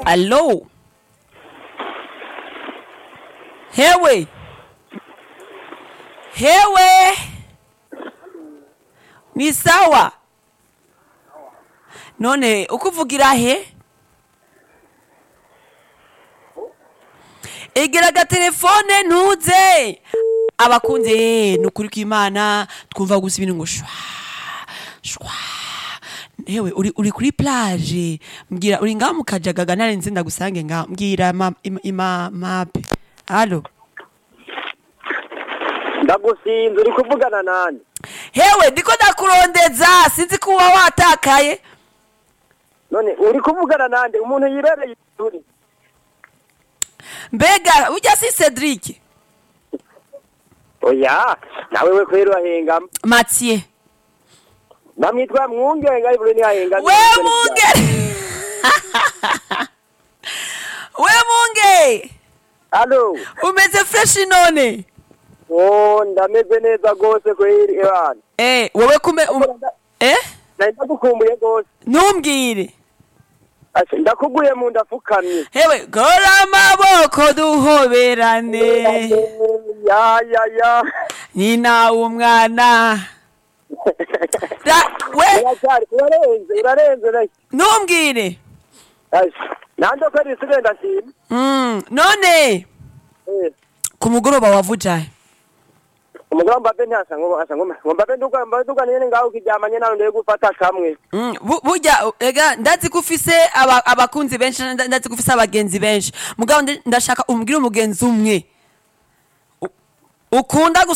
Allo? Hewe? Hewe? Ni sawa? None ukuvugira he? Egera agatelefone ntuze abakunze ni ukuri kw'imana twumva gusa ibintu ngo shwa shwa hewe uri, uri kuri plage mbwira uri ngaho mu kajagaga narenze ndagusange ngaho mbwira ma, ima, ima mape halo ndagusinze uri kuvugana nani hewe ndiko ndakurondeza sinzi ko uba watakaye none uri kuvugana nande umuntu yibereye turi mbega ujya si cedric oya nawe we kweri urahengama mathieu namwitwa mwungenga ariko ntiyahengama we munge we munge alo umeze fresh none oh ndameze neza rwose kweri ebana eh wowe kume um, eh nari ndagukumbuye rwose ntumbwire Ase, ndakuguye mu ndapfukamye hewe gora amaboko duhoberane ya ya ya nyina w'umwana Ra- we uracyari urarenze urarenze reka ntumbwire Ase, nande ko ari sire ndashima Mm, none Eh, ku mugoroba wavujahe umugabo mbabe ntasa ngo asa ngo ngo mbabe nduga mbabe nduga nyene ngaho kiryamanye nawe ndeye gufata kamwe Mm, bu- burya ega ndazi ko ufise aba- abakunzi benshi nda- ndazi ko ufise abagenzi benshi mugabo ndi- ndashaka umbwire umugenzi umwe U- ukunda